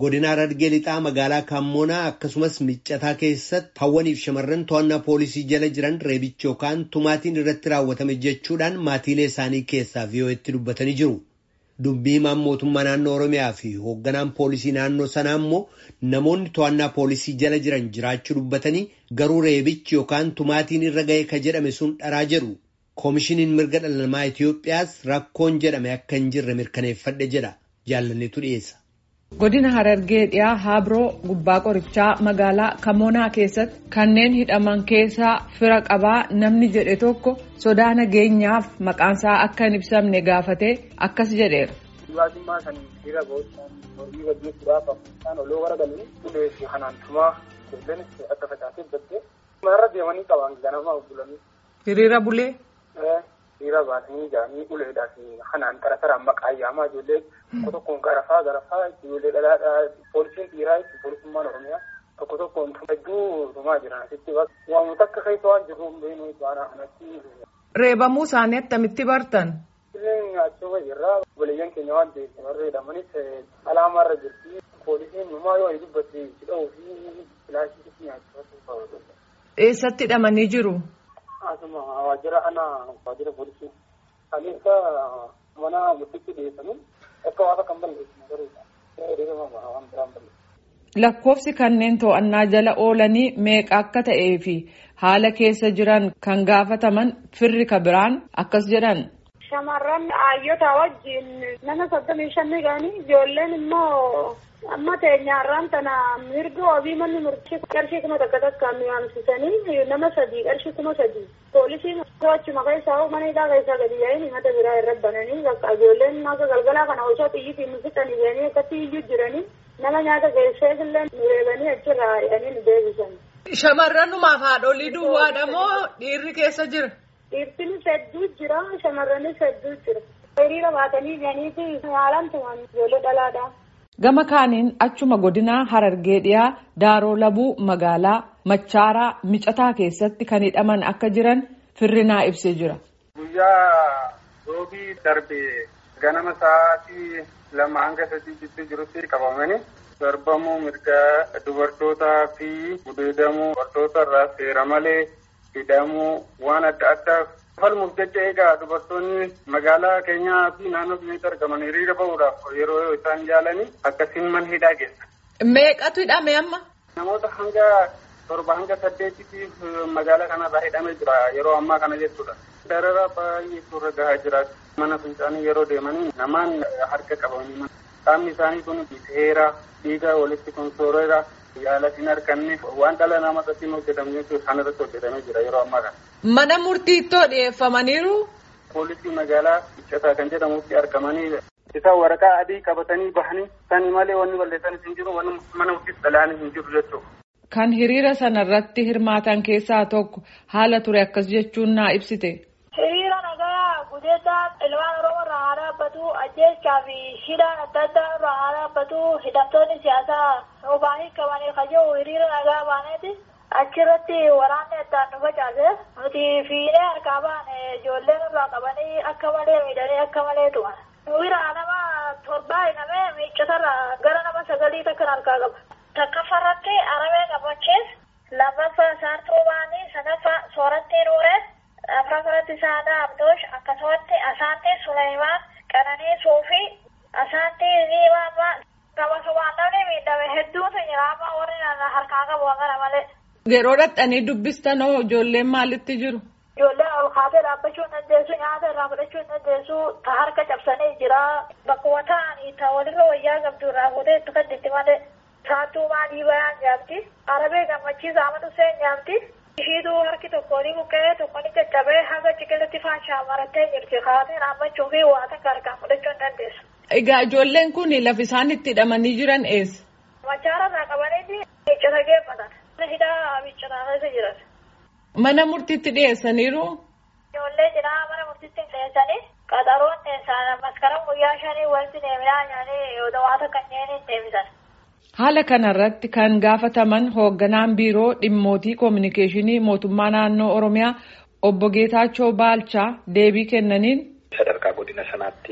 godina Harargee lixaa magaalaa Kaammoonaa akkasumas Miccataa keessatti hawwaniif shamarran to'annaa poolisii jala jiran reebichi yookaan tumaatiin irratti raawwatame jechuudhaan maatiilee isaanii keessaa VOA'tti dubbatanii jiru. Dubbii himaan mootummaa naannoo Oromiyaa fi hoogganaan poolisii naannoo sanaa immoo namoonni to'annaa poolisii jala jiran jiraachuu dubbatanii garuu reebichi yookaan tumaatiin irra ga'e ka jedhame sun dharaa jedhu. Koomishiniin mirga dhala namaa Itoophiyaas rakkoon jedhame akka hin jirre mirkaneeffadhe jedha. Jaalanneetu dhiyeessa. Godina Harargee dhiyaa Haabiroo gubbaa qorichaa magaalaa Kamoonaa keessatti kanneen hidhaman keessaa fira qabaa namni jedhe tokko sodaa nageenyaaf maqaansaa akka hin ibsamne gaafatee akkas jedheera. Dhibaatummaa kan dhiira ba'uudhaan horii gaggeessuudhaaf isaan oloo gara galanii ulee fi hanaantumaa kulleenis akka facaasee baddee marra deemanii qaban ganama bulanii. Hiriira bulee. Hiriira baasanii jaanii uleedhaa fi hanaan tara taraan maqaa yaamaa ijoollee tokko tokkoon garafaa garafaa ijoollee dhalaadhaa poolisiin dhiiraa itti poolisummaan oromiyaa tokko tokkoon hedduu dhumaa jiran asitti waamota akka keessa waan jiru beenu baanaa kanatti. Reebamuu isaanii attamitti bartan? Illeen achuma jirraa obboleeyyan keenya waan ta'eef warra jedhamanis alaamaarra jirti poolisiin numaa yoo dubbate hidhuu fi filaashii nyaachifatu. Eessatti hidhamanii jiru? Asuma waajjira ana waajjira poolisii. Kaleessa mana murtiitti dhiyeessanii akka waan kan balleessu garuu waan biraan balleessu. Lakkoofsi kanneen to'annaa jala oolanii meeqa akka ta'ee fi haala keessa jiran kan gaafataman firri ka biraan akkas jedhan. Shamarran hayyoota wajjin nama soddomii shanni ga'anii ijoolleen immoo amma teenyaarraan tana mirga wabii manni murtii qarshii kuma takka takkaan mi'aamsisanii nama sadii qarshii kuma sadii poolisiin achuma keessaa mana hidhaa keessaa gadi yaa'anii mata biraa irra bananii bakka ijoolleen akka galgalaa kana osoo xiyyiitiin nu fixanii jedhanii akkatti iyyuu jiranii nama nyaata geessee illee nu reebanii achirraa ari'anii nu deebisan. Shamarranumaaf haadholii duwwaadha moo dhiirri keessa jira? Dhiirtinis hedduu jira shamarranis hedduu jira. Hiriira baatanii jedhaniiti haalaan tuman ijoollee dhalaadha. Gama kaaniin achuma godinaa Harargee dhiyaa Daaroo Labuu magaalaa Machaaraa Micataa keessatti kan hidhaman akka jiran firrinaa ibsee jira. Guyyaa roobii darbe ganama sa'aatii lama hanga sadii gidduu jirutti qabamanii darbamuu mirga dubartootaa fi gudeedamuu dubartoota irraa seera malee hidhamuu waan adda addaa falmuuf jecha egaa dubartoonni magaalaa keenyaa fi naannoo keenyatti argaman hiriira bahuudhaaf yeroo isaan yaalanii akkasiin mana hidhaa geessa. Meeqatu hidhame amma? Namoota hanga torba hanga saddeetiif magaalaa kanarraa hidhamee jira yeroo ammaa kana jechuudha. Darara baay'ee suurra gahaa jira. Mana fincaanii yeroo deemanii namaan harka qabanii qaamni isaanii kun seera dhiiga walitti konsooreera yaalatiin harkanne waan dhala namaatti hojjetamu jechuudha kan irratti hojjetamee jira yeroo ammaa kana. Mana murtiittoo dhiyeeffamaniiru. Poolisii magaalaa Iccataa kan jedhamutti argamanii isaan waraqaa adii qabatanii bahanii sani malee wanni balleessan hin jiru wanni mana murtiis dhalaan hin jiru jechuudha. Kan hiriira sanarratti hirmaatan keessaa tokko haala ture akkas jechuun naa ibsite. Hiriira nagaa gudeedaa ilmaan Oromoo irraa haa dhaabbatu ajjeechaa fi hidhaan adda addaa irraa haa dhaabbatu hidhamtoonni siyaasaa obaanii qabanii kajoo hiriira nagaa baaneeti. Achirratti waraanni addaan nu facaase nuti fiinee harkaa baane ijoolleen irraa qabanii akka malee miidhanii akka malee tu'an. Wiraa nama torbaa hidhamee miiccatarraa gara nama sagalii takkan harkaa qaba. Takkaffarratti aramee qabachiis lammaffaa saartuu baanii sadaffaa soorattii nuuree afraffaratti saadaa abdoosh akkasumatti asaantii suleymaan qananiisuu fi asaantii ziimaammaa qabasumaan namni miidhame hedduutu jira amma warri harkaa qabu kana malee. Yeroo dhaqxanii dubbistan hoo ijoolleen maalitti jiru? Ijoolleen ol kaatee dhaabbachuu hin dandeessu nyaata irraa fudhachuu hin dandeessu ta harka cabsanii jira bakkuma ta'anii ta walirra wayyaa qabdu irraa fuutee itti kadditti malee saattuu maalii bayaan nyaabdi arabee gammachiisa amatu seen nyaabdi ishiituu harki tokkoonii buqqee tokkoonii caccabee haga ciqilatti faashaa marattee jirti kaatee dhaabbachuu fi waa takka harkaan fudhachuu hin dandeessu. Egaa ijoolleen kun lafa isaan itti hidhamanii jiran eessa? Machaara irraa qabanii miccata geeffatan. hidhaa miiccataa keessa jiran. Mana murtiitti dhiyeessaniiru. Ijoollee cinaa mana murtiitti dhiyeessanii qaxaroon dhiyeessan maskaraa guyyaa shanii walitti deeminaa nyaanii waata kanneen hin deebisan. Haala kanarratti kan gaafataman hoogganaan biiroo dhimmootii koominikeeshinii mootummaa naannoo Oromiyaa obbo Geetaachoo Baalchaa deebii kennaniin. Sadarkaa godina sanaatti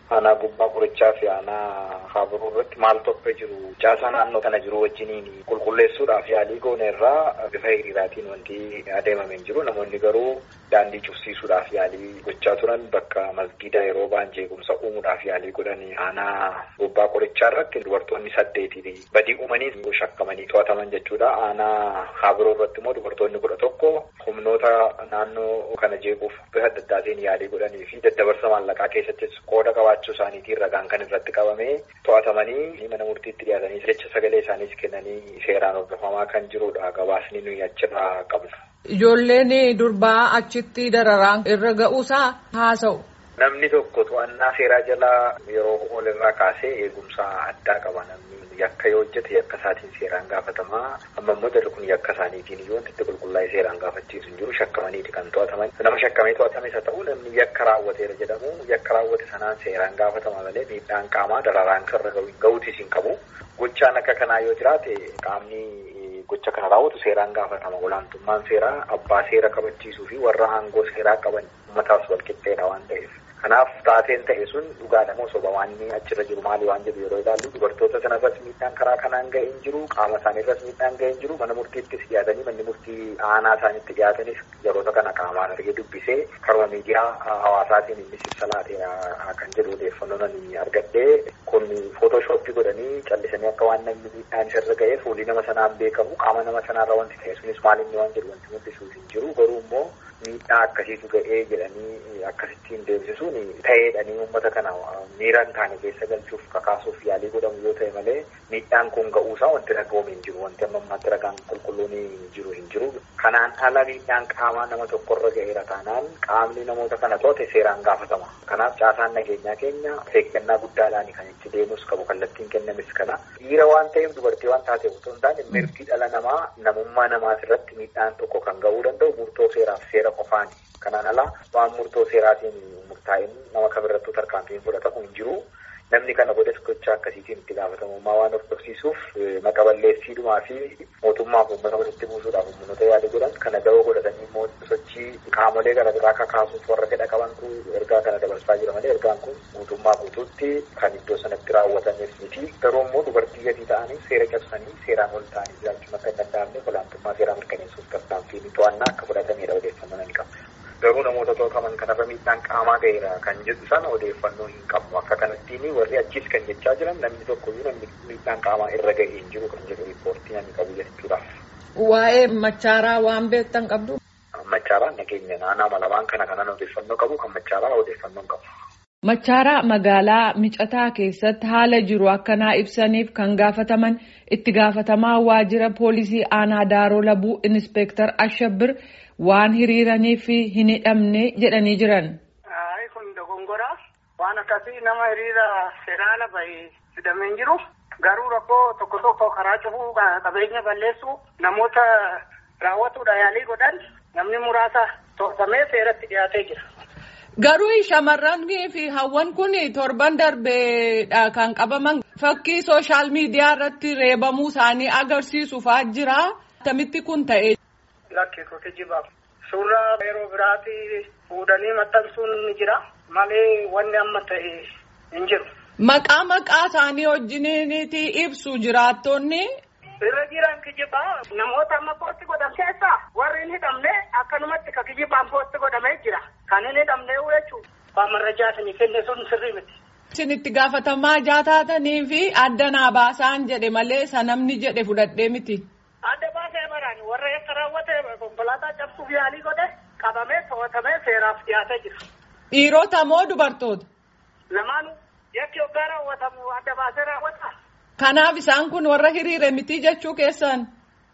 aanaa gubbaa qorichaa fi aanaa haaburuu irratti maal tokko jiru caasaa naannoo kana jiru wajjiniin qulqulleessuudhaaf yaalii goone irraa bifa hiriiraatiin wanti adeemamee jiru namoonni garuu daandii cufsiisuudhaaf yaalii gochaa turan bakka masgiida yeroo ba'an jeequmsa uumuudhaaf yaalii godhan aanaa gubbaa qorichaa irratti dubartoonni saddeetii badii uumanii shakkamanii to'ataman jechuudha aanaa haaburuu irratti immoo dubartoonni kudha tokko humnoota naannoo kana jeequuf bifa adda addaatiin yaalii godhanii fi daddabarsa maallaqaa keessattis qooda qabaachuu isaaniitiin ragaan kan irratti qabamee to'atamanii mana murtiitti dhiyaatanii jecha sagalee isaaniis kennanii seeraan hordofamaa kan jirudha gabaasni nuyi achirraa qabna. Ijoolleen durbaa achitti dararaan irra ga'uusaa haasa'u. Namni tokko to'annaa seeraa jalaa yeroo ol irraa kaasee eegumsa addaa qaba namni yakka yoo hojjete yakka isaatiin seeraan gaafatamaa amma immoo jalli kun yakka isaaniitiin yoo itti qulqullaa'ee seeraan gaafachiisu hin jiru shakkamaniiti kan to'ataman nama shakkamee to'atames haa ta'u namni yakka raawwateera jedhamu yakka raawwate sanaan seeraan gaafatama malee miidhaan qaamaa dararaan irra ga'uutis hin qabu gochaan akka kanaa yoo jiraate qaamni gocha kana raawwatu seeraan gaafatama olaantummaan seeraa abbaa seera kabachiisuu fi warra aangoo seeraa qaban uummataaf walqixxeedha waan ta'eef. Kanaaf taateen ta'e sun dhugaadha moo soba waan achirra jiru maali waan jedhu yeroo ilaallu dubartoota sanarras miidhaan karaa kanaan ga'ee hin jiru qaama isaaniirras miidhaan ga'ee hin jiru mana murtiittis dhiyaatanii manni murtii aanaa isaaniitti dhiyaatanis yeroota kana qaamaan argee dubbisee karuma miidiyaa hawaasaatiin inni ibsa laatee kan jedhu odeeffannoo nani argadhee kun footooshooppii godhanii callisanii akka waan namni miidhaan isarra ga'ee fuulli nama sanaan beekamu qaama nama sanaarra wanti ta'e sunis maalinni waan jedhu wanti mul'isuuf hin jiru garuu immoo miidhaa akkasiitu ga'ee jedhanii akkasittiin deemsisuun ta'eedhanii uummata kana miira hin taane keessa galchuuf kakaasuuf yaalii godhamu yoo ta'e malee miidhaan kun ga'uusaa wanti ragaame hin jiru wanti amma ammaatti ragaan qulqulluun hin jiru hin jiru kanaan ala miidhaan qaamaa nama tokkorra ga'eera taanaan qaamni namoota kana to'ate seeraan gaafatama kanaaf caasaan nageenyaa keenya eeggannaa guddaadhaan kan itti deemus qabu kallattiin kennamis kana dhiira waan ta'eef dubartii waan taateef otoo hin taane mirgi dhala namaa namummaa namaas irratti miidhaan tokko kan ga'uu danda'u murtoo seeraaf seera qofaani. Kanaan alaa waan murtoo seeraatiin murtaa'in nama kamirrattuu tarkaanfiin fudhatamu hin jiru. Namni kana godhes gocha akkasiitiin itti gaafatamummaa waan hordofsiisuuf maqaballeessiidhumaa fi mootummaaf uummata walitti buusuudhaaf humnoota yaada godhan kana da'oo godhatanii immoo sochii qaamolee gara biraa kakaasuuf warra fedha qabantu ergaa kana dabarsaa jira malee ergaan kun mootummaa guutuutti kan iddoo sanatti raawwatameef miti. Garuu immoo dubartii gadi ta'anii seera cabsanii seeraan ol ta'anii jiraachuun akka hin danda'amne olaantummaa seeraa mirkaneessuuf tarkaanfiin to'annaa akka fudhatamedha odeeffannoo nan qaba. Garuu namoota to'ataman kanarra miidhaan qaamaa ga'eera kan jedhu sana odeeffannoo hin qabu. Akka kanattiin warri achiis kan jechaa jiran namni tokkoyyuu namni miidhaan qaamaa irra ga'ee hin jiru kan jedhu riippoortii namni qabu jechuudhaaf. Waa'ee machaaraa waan beektan qabdu. Machaaraan nageenya naannoo malamaan kana kanan odeeffannoo qabu kan machaaraa odeeffannoo hin qabu. Machaaraa magaalaa micataa keessatti haala jiru akkanaa ibsaniif kan gaafataman itti gaafatamaa waajjira poolisii aanaa daaroo labuu inspeektar Ashabbir waan hiriiraniif hin hidhamne jedhanii jiran. Kun dogongoraa waan akkasii nama hiriira federaala bahee fidamee hin jiru. Garuu rakkoo tokko tokko karaa cufuu qabeenya balleessuu namoota raawwatuudha yaalii godhan namni muraasa to'atamee seeratti dhiyaatee jira. Garuu shamarranii fi hawwan kun torban darbeedha kan qabaman fakkii sooshaal miidiyaa irratti reebamuu isaanii agarsiisuufaa jira. Akkamitti kun ta'e. Lakkii kooti jibaaf. Suuraa yeroo biraatti fuudhanii maxxansuun ni jira. Malee wanni amma ta'e hin jiru. Maqaa maqaa isaanii wajjiniiti ibsu jiraattonni. Irra jiran kijibaa namoota amma poosti godhan keessaa warri hin hidhamne akkanumatti ka kijibaan poosti godhamee jira. Kan hin hidhamne jechuudha. Baamarrajaa isinii kenne sun sirrii miti. Isin itti gaafatamaa jaataatanii fi adda naa baasaan jedhe malee sanamni jedhe fudhadhee miti. Adda baasee baraan warra yakka raawwate konkolaataa cabsuuf yaalii godhe qabamee to'atamee seeraaf dhiyaatee jira. Dhiirota moo dubartoota? Lamaanuu yakki hoggaa raawwatamu adda baasee raawwata. Kanaaf isaan kun warra hiriire miti jechuu keessan.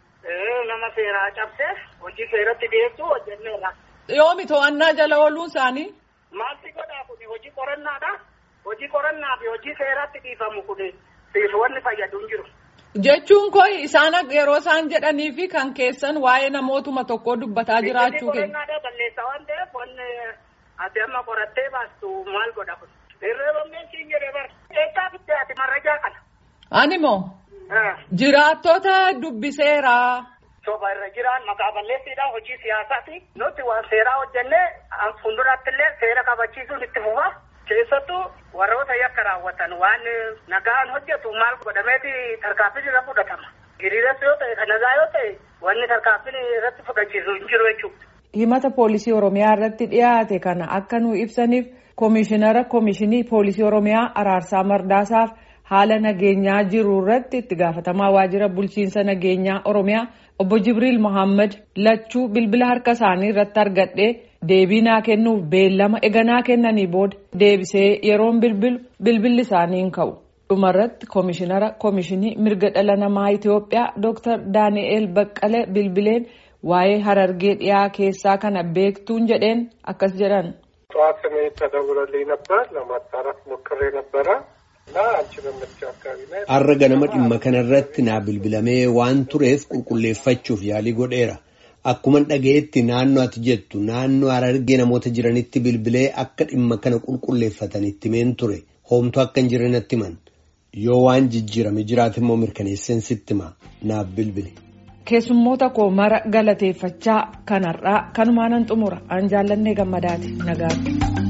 Nama seeraa cabsee hojii seeratti dhiyeessuu hojjenneerra. Yoomi to'annaa jala ooluun isaanii? Maalti godhaa kun hojii qorannaadha. Hojii qorannaa fi hojii seeratti dhiifamu kun siif wanni fayyadu hin jiru. Jechuun koo isaan yeroo isaan jedhanii fi kan keessan waa'ee namootuma tokkoo dubbataa jiraachuu keenya. Qorannaadha balleessa waan ta'eef wanni ati amma qorattee baastu maal godha kun. Irreeffamneen siin jedhee bara. Eessaa fittee ati marrajaa kana. Ani moo? Jiraattota dubbiseera. Soba irra jiran maqaa balleessiidhaan hojii siyaasaati. Nuti waan seeraa hojjennee fuulduratti illee seera kabachiisuun itti fufa. keessattuu warroota yakka raawwatan waan nagaan hojjetu maal godhameeti tarkaanfiin irra fudhatama. Hiriiras yoo ta'e kan nagaa yoo ta'e wanni tarkaanfiin irratti fudhachiisu hin jiru jechuudha. Himata poolisii Oromiyaa irratti dhiyaate kana akka nu ibsaniif koomishinara koomishinii poolisii Oromiyaa Araarsaa Mardaasaaf haala nageenyaa jiru irratti itti gaafatamaa waajjira bulchiinsa nageenyaa Oromiyaa obbo Jibriil Mohaammed lachuu bilbila harka isaanii irratti argadhee deebii naa kennuuf beellama eganaa kennanii booda deebisee yeroon bilbilu bilbilli isaanii hin ka'u. dhumarratti koomishinara koomishinii mirga dhala namaa Itoophiyaa Dr. Daani'eel Baqqalee bilbileen waa'ee harargee dhiyaa keessaa kana beektuun jedheen akkas jedhan. ጠዋት ስሜ ተደውሎልኝ ነበር ለማጣራት ሞክሬ ነበረ እና አንቺ በምትችው አካባቢ ላይ Har'a ganama dhimma kanarratti naa bilbilamee waan tureef qulqulleeffachuuf yaalii godheera. Akkuman dhaga'etti naannoo ati jettu naannoo harargee namoota jiranitti bilbilee akka dhimma kana qulqulleeffatan itti himeen ture. Hoomtu akka hin jirre natti himan. Yoo waan jijjiirame jiraate immoo mirkaneesseen sitti hima naaf bilbile. Keessummoota koo mara galateeffachaa kanarraa kanumaanan xumura an jaallannee gammadaati nagaatti.